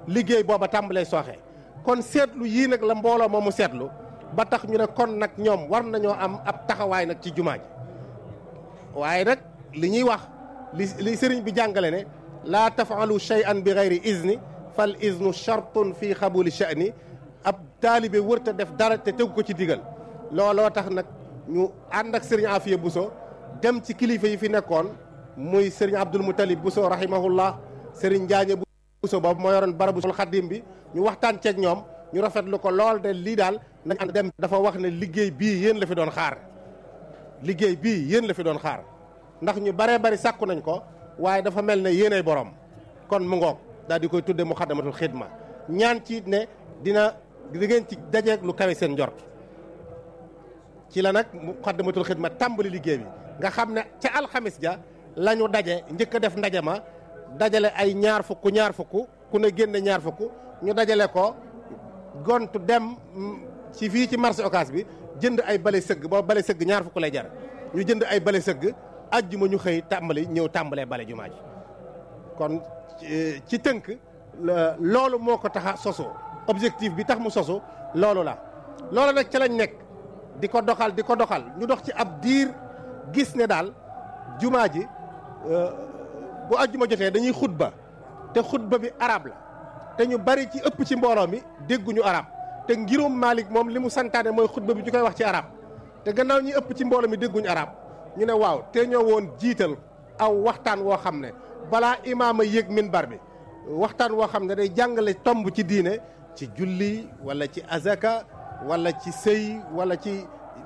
liggéey booba tàmbalee sooxe kon seetlu yii nag la mbooloo moomu seetlu ba tax ñu ne kon nag ñoom war nañoo am ab taxawaay nag ci jumaa ji waaye nag li ñuy wax li li sëriñ bi jàngale ne laa tafaalu shay'an bi gayri izni fal iznu shartun fii xabuli sha'ni ab taalibe wërta def dara te tegu ko ci digal looloo tax nag ñu ànd ak sëriñ Afiya Buso dem ci kilifa yi fi nekkoon muy sëriñ Abdul Mutalib Buso rahimahullah sëriñ Njaañe Buso boobu moo yoroon barabu xaddim bi ñu waxtaan ceeg ñoom ñu rafetlu ko lool de lii daal nañ ànd dem dafa wax ne liggéey bii yéen la fi doon xaar liggéey bii yéen la fi doon xaar ndax ñu baree bari sàkku nañ ko waaye dafa mel ne yéenay borom kon mu ngoog daal di koy tudde muxaddamatul xidma ñaan ci ne dina di ngeen ci dajeeg lu kawe seen njort ci la nag muxaddamatul xidma tàmbali liggéey bi nga xam ne ca alxamis ja la ñu daje njëkk a def ndaje ma dajale ay ñaar fukk ñaar fukk ku ne génne ñaar fukk ñu dajale ko gontu dem ci fii ci marché occas bi jënd ay bale sëgg boo bale sëgg ñaar fukk lay jar ñu jënd ay bale sëgg ajjuma ñu xëy tàmbali ñëw tàmbalee bale jumaa ji kon ci tënk loolu moo ko tax a sosu objectif bi tax mu sosu loolu la loolu nag ca lañ nekk di ko doxal di ko doxal ñu dox ci ab diir gis ne daal jumaa ji bu ajjuma jotee dañuy xutba te xutba bi arab la te ñu bari ci ëpp ci mbooloo mi dégguñu arab te ngirum Malik moom li mu santaane mooy xutba bi ñu koy wax ci arab te gannaaw ñi ëpp ci mbooloo mi dégguñu arab ñu ne waaw te ñoo woon jiital aw waxtaan woo xam ne balaa imaama yéeg minbar bi waxtaan woo xam ne day jàngale tomb ci diine ci julli wala ci azaka wala ci sëy wala ci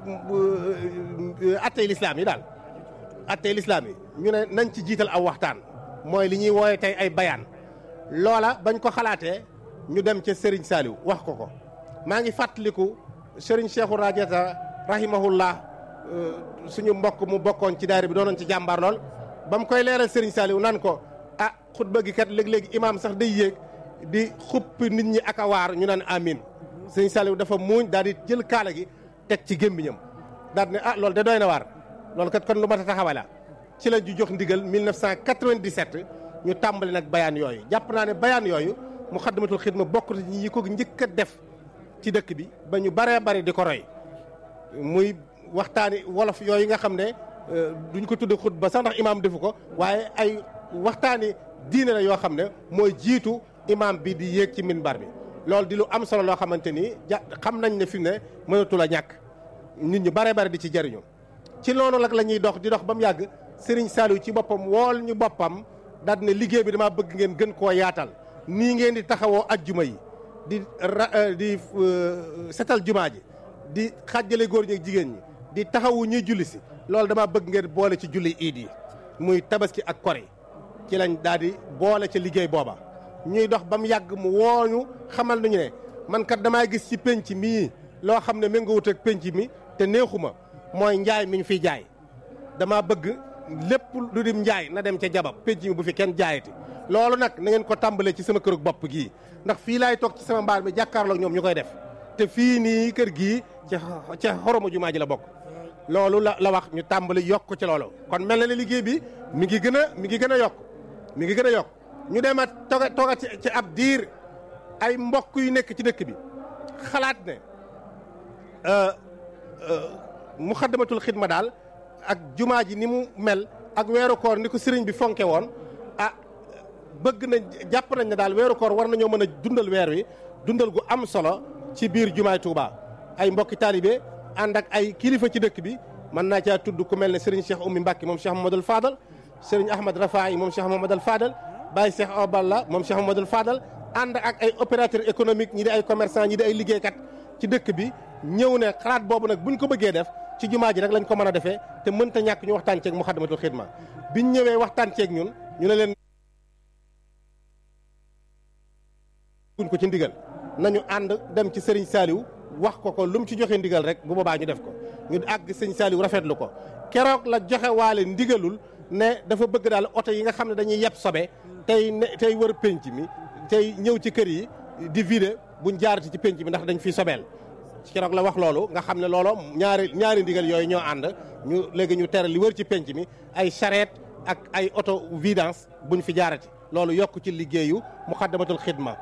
attey lislaam yi daal attey lislaam yi ñu ne nañ ci jiital aw waxtaan mooy li ñuy wooye tey ay bayaan loola bañ ko xalaatee ñu dem ca Serigne Saliou wax ko ko maa ngi fàttaliku Serigne Cheikhou Radiata rahimahullah suñu mbokk mu bokkoon ci daayira bi doonoon ci jàmbaar lool ba mu koy leeral Serigne Saliou nan ko ah xutba gi kat léeg-léegi imaam sax day yéeg di xuppi nit ñi ak a waar ñu naan amin Serigne Saliou dafa muuñ daal di jël kaala gi teg ci gémmiñam daal ne ah loolu de doy na waar loolu kat kon lu mat a taxawa la ci la ju jox ndigal 1997 ñu tàmbali nag bayaan yooyu jàpp naa ne bayaan yooyu Muxaddamatul Xidma bokk na ñi ko njëkk a def ci dëkk bi ba ñu baree bari di ko roy muy waxtaani wolof yooyu nga xam ne duñ ko tudde xutba sax ndax imaam defu ko waaye ay waxtaani diine la yoo xam ne mooy jiitu imaam bi di yéeg ci minbar bi loolu di lu am solo loo xamante ni ja xam nañ ne fi mu ne mënatul a ñàkk nit ñu baree bari di ci jariñu ci loolu nag la ñuy dox di dox ba mu yàgg Serigne Saliou ci boppam wool ñu boppam daal ne liggéey bi dama bëgg ngeen gën koo yaatal nii ngeen di taxawoo ajjuma yi di di setal jumaa ji di xàjjale góor ñi ak jigéen ñi di taxawu ñuy julli si loolu dama bëgg ngeen boole ci julli iid yi muy tabaski ak kori ci lañ daal di boole ca liggéey booba ñuy dox ba mu yàgg mu wooñu xamal nañu ne man kat damaa gis ci penc mii loo xam ne méngoowut ak penc mi te neexuma mooy njaay mi ñu fiy jaay dama bëgg lépp lu dim njaay na dem ca jabab penc mi bu fi kenn jaayati loolu nag na ngeen ko tàmbalee ci sama kërug bopp gii ndax fii laay toog ci sama mbaar mi jàkkaarloog ñoom ñu koy def te fii nii kër gii ca ca xoromu jumaa ji la bokk loolu la la wax ñu tàmbali yokk ci loolu kon mel na ne liggéey bi mi ngi gën a mi ngi gën a yokk mi ngi gën a yokk ñu dem a toga toga ci ab diir ay mbokk yu nekk ci dëkk bi xalaat ne muxaddamatul xidma daal ak jumaa ji ni mu mel ak weeru koor ni ko sëriñ bi fonke woon ah bëgg nañ jàpp nañ ne daal weeru koor war nañoo mën a dundal weer wi dundal gu am solo ci biir jumaay Touba ay mbokki taalibe ànd ak ay kilifa ci dëkk bi mën naa caa tudd ku mel ne sëriñ Cheikh Oumy Mbacke moom Cheikh Mamadou Fadal sëriñ Ahmad Rafaay moom Cheikh Mamadou Fadal Baye Cheikh Oballa moom Cheikh Mamadou Fadal ànd ak ay opérateur économique ñi di ay commerçant ñi di ay liggéeykat ci dëkk bi ñëw ne xalaat boobu nag buñ ko bëggee def ci jumaa ji rek lañ ko mën a defee te mënta ñàkk ñu waxtaan ceeg Muxaddamatul Xidma biñ ñëwee waxtaan ceeg ñun ñu ne leen guñ ko ci ndigal nañu ànd dem ci Serigne Saliou wax ko ko lu mu ci joxe ndigal rek bu boobaa ñu def ko ñu àgg Serigne Saliou rafetlu ko keroog la joxe waale ndigalul ne dafa bëgg daal oto yi nga xam ne dañuy yeb sobe tey ne tey wër penc mi tey ñëw ci kër yi di vider buñ jaarati ci penc mi ndax dañ fiy sobeel keroog la wax loolu nga xam ne loolo ñaari ñaari ndigal yooyu ñoo ànd ñu léegi ñu tere li wër ci penc mi ay charrette ak ay auto vidange buñ fi jaarati loolu yokk ci liggéeyu Muxaddamatul Xidma